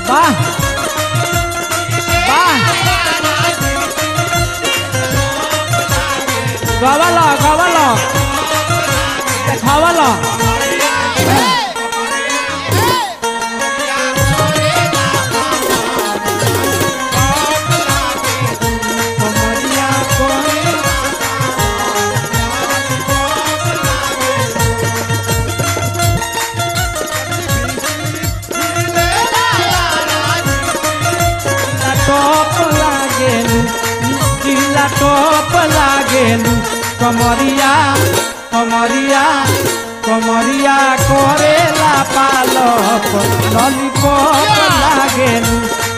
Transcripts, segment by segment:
वाह वाह गावाला गावाला देखावाला कमरिया कोई टॉप लागेलू जिला टॉप लागेलू कमरिया कमरिया कमरिया करेला पालप लॉलीपॉप लागेलू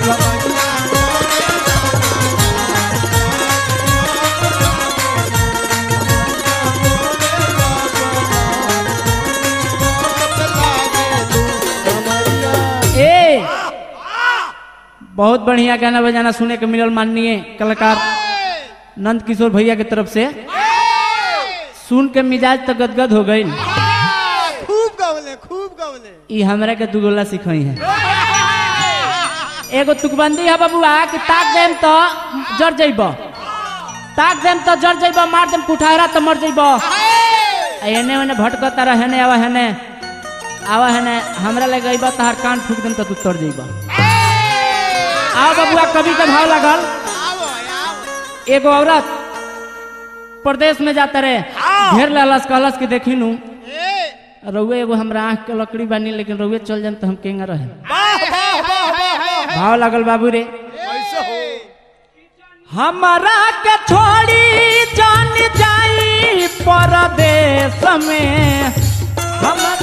ए बहुत बढ़िया गाना बजाना सुने के मिलल माननीय कलाकार नंद किशोर भैया के तरफ से सुन के मिजाज तो गदगद हो गई खूब गवले खूब गवले ई हमरा के दुगोला सिखाई है एगो तुकबंदी है बबुआ कि ताक देम तो जर जइब ताक देम तो जर जइब मार देम कुठारा तो मर जइब आ एने ओने भटकता रह हेने आवा हेने आवा हेने हमरा लगे अइब तहार कान फूक देम तो तू तर जइब आओ बबुआ कभी के भाव लगल आओ आओ एगो औरत प्रदेश में जाता रहे घेर ललस कहलस कि देखी नू ए रउए एगो हमरा आँख के लकड़ी बानी लेकिन रउए चल जाम तो हम केंगा रहे वाह वाह वाह वाह भाव लागल बाबू रे कैसे हो हमारा के छोड़ी जान जाई परदेश में हमर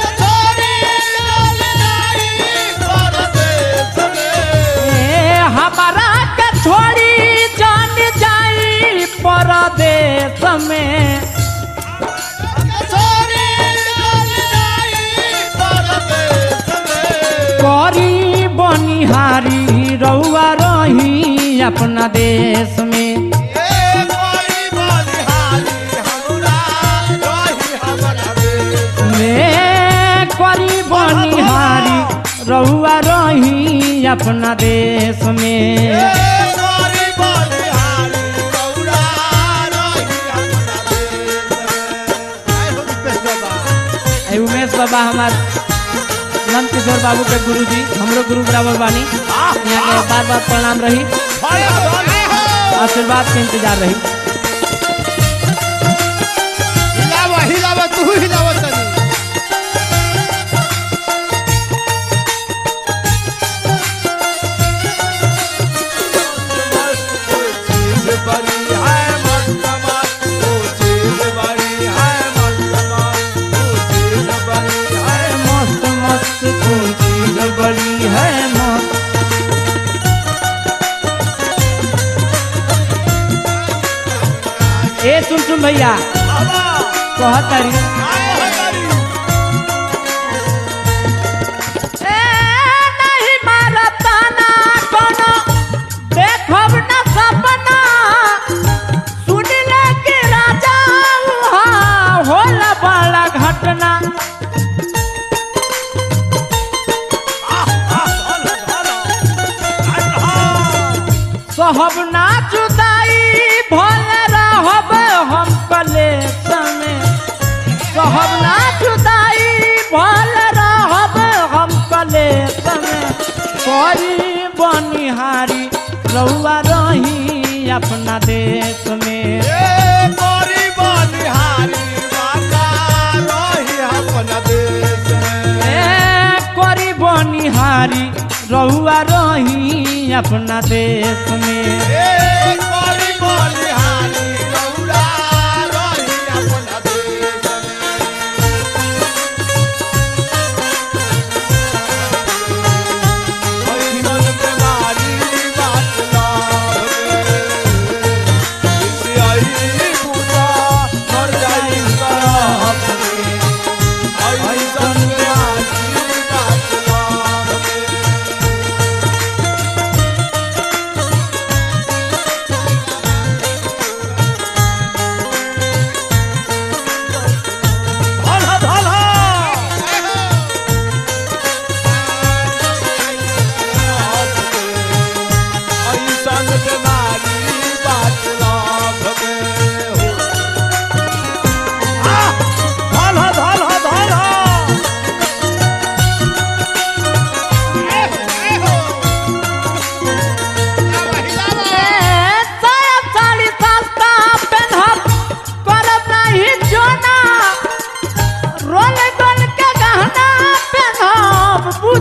ए, हमारा के छोड़ी जान जाई परदेश में करी बनिहारी रउआ रही अपना देश में में करी बनिहारी रउआ रही अपना देश में ए उमेश बाबा हमार नंद किशोर बाबू के गुरु जी हमरो गुरु बराबर बानी यहाँ के बार बार प्रणाम रही आशीर्वाद के इंतजार रही हिलावा हिलावा तू हिलावा तनी मस्त मस्त तू चीज बड़ी है मस्त ए सुन सुन भैया कहत तारी ए, नहीं मारता ना कोनो, देखब ना सपना। सुन ले कि राजा उहाँ होला बड़ा घटना सहब ना जुदाई भल रहब हम कलेश में सहब ना जुदाई भल रहब हम कलेश में करी बनिहारी रहुआ रही अपना देश में ए, करी बनिहारी रहुआ रही अपना देश में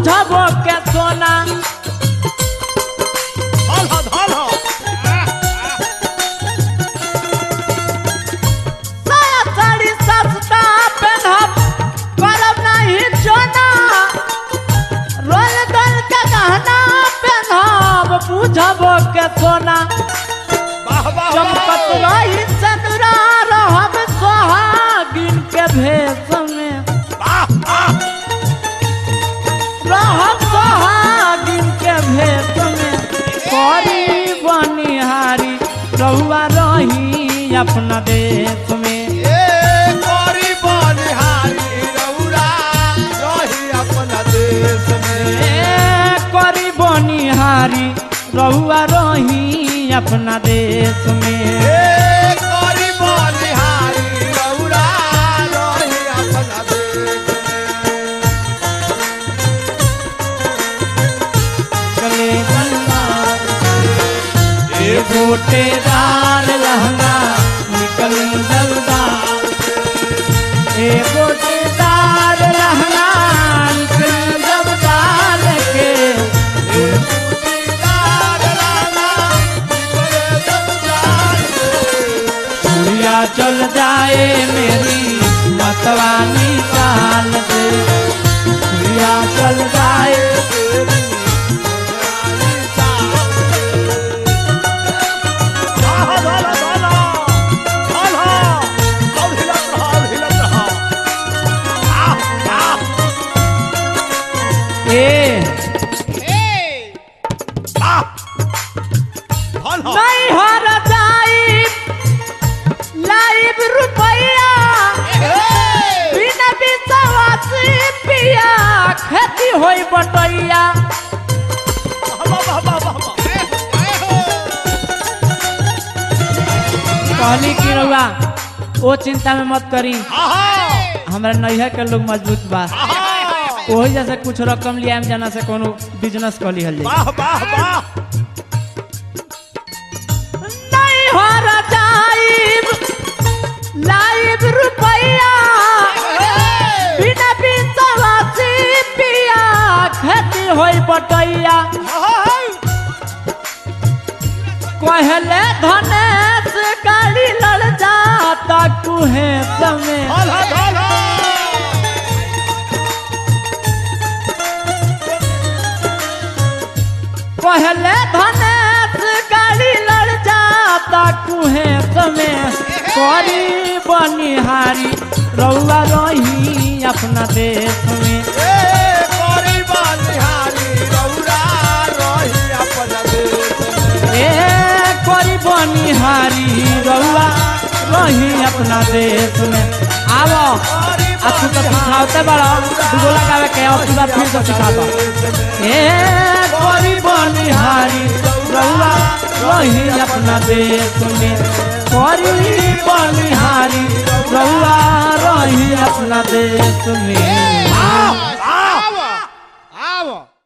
बुझबो के सोना धल हो धल हो साया साड़ी सस्ता पहनब करब नहीं चोना रोल दल के गहना पहनब बुझबो के सोना वाह वाह चमकत रही चंद्रा रहब सोहागिन के भेष में वाह वाह रहब सोहागिन के भेष में करी बनिहारी रहुआ रही अपना देश में ए कोरी बनिहारी रउरा रही अपना देश में ए करी बनिहारी रहुआ रही अपना देश में ए कोरी बनिहारी रउरा रही अपना देश में गले गल्ला ए गोटेदार लहंगा निकल जल्दा ए गोटेदार लहंगा निकल जल्दा के दीदार लाला निकले जमदार दुनिया चल जाए मेरी मतवानी चाल से दुनिया चल जाए ए नहीं हर जाई लाइव रुपया बिना विश्वासी पिया खेती होई बटैया कहली की रउआ ओ चिंता में मत करी हमरा नैहर के लोग मजबूत बा वही जैसे कुछ रकम लिया हम जाना से कोनो बिजनेस कर लिहल जाई वाह वाह वाह नहीं हर जाइब लाइव रुपया बिना विश्वासी पिया खेती होई बटैया कहले धनेश गाड़ी लड़ जाता कुहे समय धोला धोला कहले धनेश गाड़ी लड़ जाता कुहे समय करी बनिहारी रउआ रही अपना देश में ए कोरी बनिहारी रउरा रही अपना देश में ए करी बनिहारी रउआ रही अपना देश में आवो आ तू तो सिखावते बड़ा दूगो लगावे के अब तू फिर से सिखा दो ए करी बनिहारी रउआ रही अपना देश में करी बनिहारी रउआ रही अपना देश में वाह